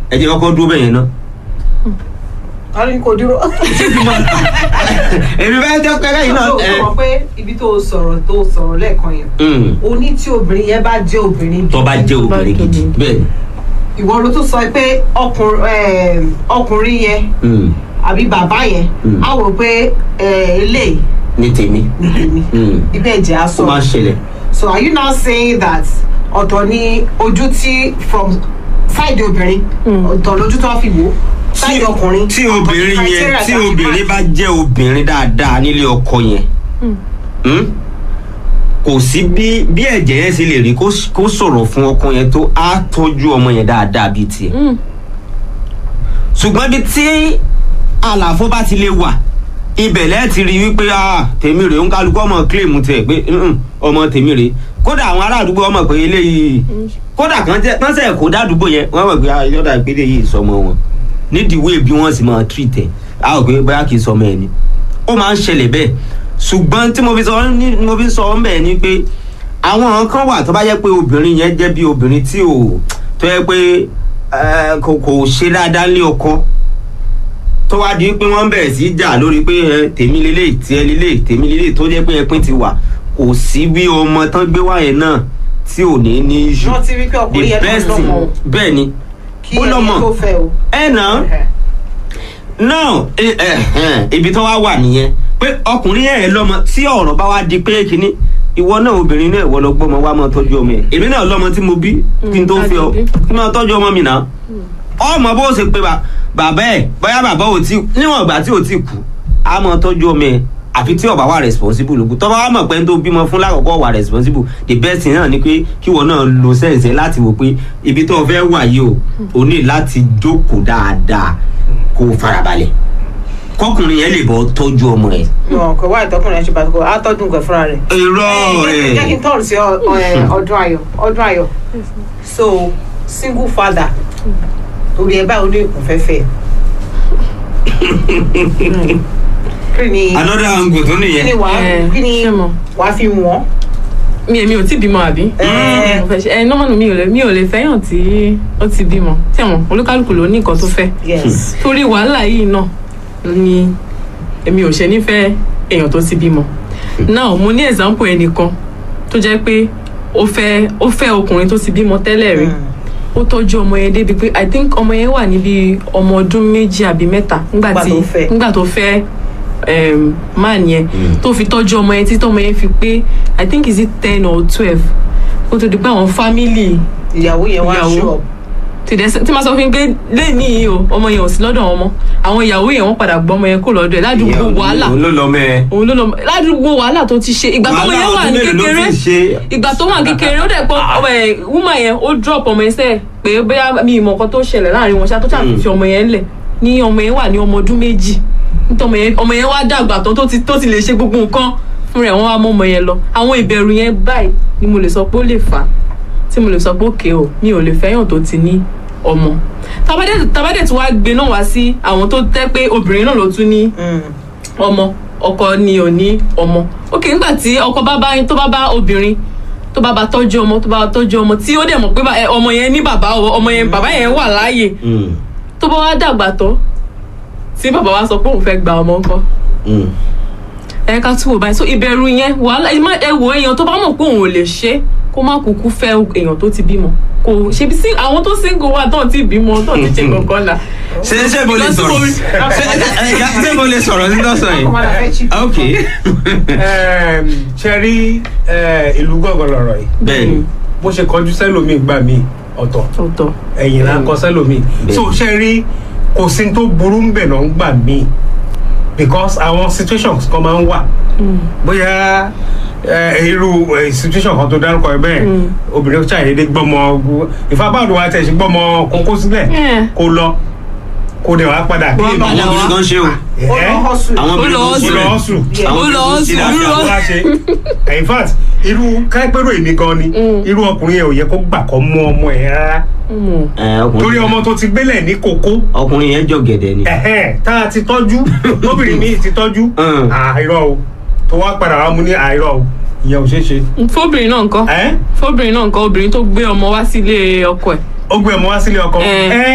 ẹ jẹ́ kọ́kọ́ dúró bẹ́yẹn náà. a ní kò dúró. èmi fẹ́ jẹ́ pẹ́rẹ́ yìí náà. o ẹ, sọ pé ibi tó o sọ̀rọ̀ tó o sọ̀rọ̀ lẹ́ẹ̀kan yẹn mm, o ní tí obìnrin yẹn bá jẹ́ obìnrin tó bá jẹ́ obìnrin gidi bẹ́ẹ̀ ni. ìwọ ló tún sọ pé ọkùnrin eh, ọkùnrin yẹn Mm, àbí bàbá yẹn Mm. á wò pé eh, eléyìí ní tèmi ní tèmi Mm. ibẹ̀ jẹ́ ó aṣọ máa ń ṣẹlẹ̀. so are you now saying that ọ̀tọ̀ ni ojú tí from side obìnrin ọ̀tọ̀ lójú tó wá fi wò side ọkùnrin tí ọ̀tọ̀ ni obìnrin yẹn criteria tí tá a fi obìnrin máa- bá jẹ́ obìnrin dáadáa nílé ọkọ yẹn mm, kò sí bí bí ẹ̀jẹ̀ yẹn ṣe lè rí kó s- kó sọ̀rọ̀ fún ọkọ yẹn tó á tọ́jú ọmọ yẹn dáadáa bíi tiẹ̀ ṣùgbọ́n bí tí àlàfo bá ti lè wà ibẹ̀ lẹ́ẹ̀ ti rí wípé ah tèmi rèé ń kálukú ọmọ kílèmù tẹ̀ pé "Mm-mm, ọmọ tèmi rèé kódà àwọn ará àdúgbò ọmọ pé eléyìí kódà kan tẹ kan sẹ̀ kó dádúgbò yẹn wọ́n mọ̀ pé ah yọ̀dà ìpele yìí sọmọ wọn nídìí wéè bí wọ́n sì máa treat ẹ̀ a ò pé bóyá kì í sọmọ ẹ̀ ni ó máa ń ṣẹlẹ̀ bẹ́ẹ̀ ṣùgbọ́n tí mo fi sọ ní mo fi sọ ọ́ bẹ́ẹ̀ ni pé àwọn kan wà tó bá jẹ́ pé obìnrin yẹn jẹ́ bí obìnrin tí ò tó yẹ pé eh, kò kò ṣe dáadáa lé ọkọ tó wá di pé wọ́n bẹ̀rẹ̀ sí í jà lórí pé ẹ, tèmi lélẹ̀ tiẹ̀ lélẹ̀ tèmi lélẹ̀ tó jẹ́ pé ẹpín ti wà kò sí bí ọmọ tán gbé wá yẹn náà tí ò ní ní iṣu wọ́n ti rí pé ọkùnrin yẹn náà lọ́mọ o bẹ́ẹ̀ ni kí ó ẹni lọ́mọ. tó fẹ́ o. ẹ̀ náà náà ẹ- ẹ- ẹn, ibi tó wá wà nìyẹn pé ọkùnrin yẹn lọ́mọ tí ọ̀rọ̀ bá wá di pé kínní ìwọ náà obìnrin náà ìwọ lọ gbọ́mọ wá máa tọ́jú ọmọ ẹ̀ èmi náà lọ́mọ tí mo bí kí n tó fi ọ àjọbí. kí n máa tọ́jú ọmọ mi náà ọmọ bó ṣe pé ba- bàbá ẹ̀ bóyá bàbá ò tí níwọ̀n ìgbà tí ò tí kú á máa tọ́jú ọmọ ẹ̀ àfi tí ọba wà responsible lókun tọ́ba wà mọ̀ pé ń tó bímọ fún lákòókò wà responsible the best thing náà ni pé kíwọ náà lo sẹ́ǹsẹ̀ láti wò pé ibi tó o fẹ́ wà yìí o o ní láti jókòó dáadáa kó o farabalẹ̀ kọkùnrin yẹn lè bọ́ tọ́jú ọmọ ẹ̀. wọn kò wá ìtọkùnrin ẹṣin pàtó á tọdún nǹkan fúnra rẹ̀. irọ́ Eh, jẹ́ kí n ẹ̀ tọ́ọ̀rù sí ọ- ọ- ọdún ayọ̀ ọdún ayọ̀ so single father torí ẹ báwo ní ìkùnfẹ́fẹ́ kí ni another angle tó kí ni nìyẹn. wàá Eh, kí ni ṣé mo? wàá fi wọ́n. mi èmi ò tí bímọ àbí. Eh. Mo fẹ́ ṣe- ẹ nọ́mọ̀nù mi ò lè mi ò lè fẹ́yàn tí ó ti bímọ tẹ̀wọ̀n olúkálùkù ló ní nǹkan tó fẹ́ yes torí wàhálà yìí náà ni èmi ò ṣe nífẹ̀ẹ́ èèyàn tó ti bímọ now mo ní example ẹnìkan tó jẹ́ pé ó fẹ́ ó fẹ́ ọkùnrin tó ti bímọ tẹ́lẹ̀ rí ó tọ́jú ọmọ yẹn débi pé i think ọmọ yẹn wà níbi ọmọ ọdún méjì àbí mẹ́ta nígbà Nígbà tí tó fẹ́. nígbà tó fẹ́ um, man yẹn tó fi tọ́jú ọmọ yẹn títí ọmọ yẹn fi pé i think is it ten or twelve ó tó di pé àwọn family ìyàwó yẹn wá Ìyàwó. ṣọ tí dẹ tí ma sọ fún yín pé lẹ́yìn yìí o ọmọ yẹn ò sí lọ́dọ̀ wọn mọ́ àwọn ìyàwó yẹn wọ́n padà gbọ́ ọmọ yẹn kó lọ́dọ̀ ẹ̀ ládùúgbò wàhálà òun ló lọ mẹ́ ẹ. òun ló lọ ládùúgbò wàhálà tó ti ṣe ìgbà tó ọmọ yẹn wà ní kékeré ìgbà tó wà ní kékeré ó dẹ̀ pọ̀ ọmọ ẹ̀ wúmà yẹn ó drop ọmọ yẹn sẹ́ẹ̀ pé bóyá mi ìmọ̀ kan tó ṣẹlẹ̀ láàrin wọn ṣá tó ṣàfi fi ọmọ yẹn lẹ̀ ní ọmọ yẹn wà ní ọmọ ọdún méjì nítorí ọmọ yẹn ọmọ yẹn wá dàgbà tán tó ti tó ti lè ṣe gbogbo nǹkan fún rẹ̀ wọ́n wá mọ́ ọmọ yẹn lọ àwọn ìbẹ̀rù yẹn báyìí ni mo lè sọ pé ó lè fà á tí mo lè sọ pé òkè o mi ò lè fẹ́yàn tó ti ní ọmọ tabadẹ tabadẹ tí wàá gbé náà wá sí àwọn tó tẹ́ pé obìnrin náà ló tún ní ọmọ ọkọ ni ò ní ọmọ ok nígbà tí ọkọ bá bá tó bá bá obìnrin tó bá bá tọ́jú ọmọ tó bá bá tọ́jú ọmọ tí ó dẹ̀ mọ̀ pé bá- ẹ, ọmọ yẹn ní bàbá o, ọmọ yẹn bàbá yẹn wà láàyè tó bá wá dàgbà tán tí bàbá wa sọ pé òun fẹ́ gba ọmọ ńkọ́ ẹ ká tún wò báyìí so ìbẹ̀rù yẹn wàhálà ẹ má- ẹ wò èèyàn tó bá mọ̀ pé òun ò lè ṣe kó má kúkú fẹ́ èèyàn tó ti bímọ kò ṣe bí sí àwọn tó single wà tó ti bímọ tó ti ṣe kankan là. ṣe ṣe mo lè Because sọ̀rọ̀ mo- ṣe ṣe- ṣe mo lè sọ̀rọ̀ sí lọ́sàn yìí. ọmọdé fẹ́ chip ok Ẹm, ṣe rí ẹ, ìlú gángan lọ̀rọ̀ yìí bẹ́ẹ̀ni bó ṣe kọjú sẹ́lòmíì gbà mí ọ̀tọ̀ ọ̀tọ̀ ẹ̀yìn là ń kọ sẹ́lòmíì Bẹ́ẹ̀. so ṣe rí kò sí tó burú ń bẹ̀ náà ń gbà mí because àwọn situations kan máa ń wà bóyá ẹ, irú ẹ, situation kan tó dárúkọ ẹ bẹ́ẹ̀ obìnrin ṣàyẹ̀dẹ̀ gbọ́mọ ìfapáàdù wa tẹ̀ sí gbọ́mọ kókó sílẹ̀ Yeah. kó lọ kó dẹ̀ wá padà kí Wá èèmọ̀ padà àwọn obìnrin kan ṣe o ó lọ hustle àwọn obìnrin lọ kan ṣe ó lọ o hustle. àwọn Ó lọ obìnrin kan ṣe hustle, ó lọ dáadáa. wá ṣe in fact irú káípẹ́rò èmi gan ni irú ọkùnrin yẹn ò yẹ kó gbà kọ́ mú ọmọ ẹ̀ rárá Mm. Ẹ, ọkùnrin- torí ọmọ tó ti gbélẹ̀ ní kókó ọkùnrin yẹn jọ gẹ̀dẹ̀ ni. ẹ̀hẹ́n tá a ti tọ́jú lóbìnrin mi ti tọ́jú Mm. àìrọ̀ o tó wá padà wá mú ní àìrọ̀ o ìyẹn ò ṣeé ṣe fóbìnrin náà ńkọ́ ẹ́ fóbìnrin náà ńkọ́ obìnrin tó gbé ọmọ wá sílé ọkọ ẹ̀ ó gbé ọmọ wá sílé ọkọ Eh. ẹ́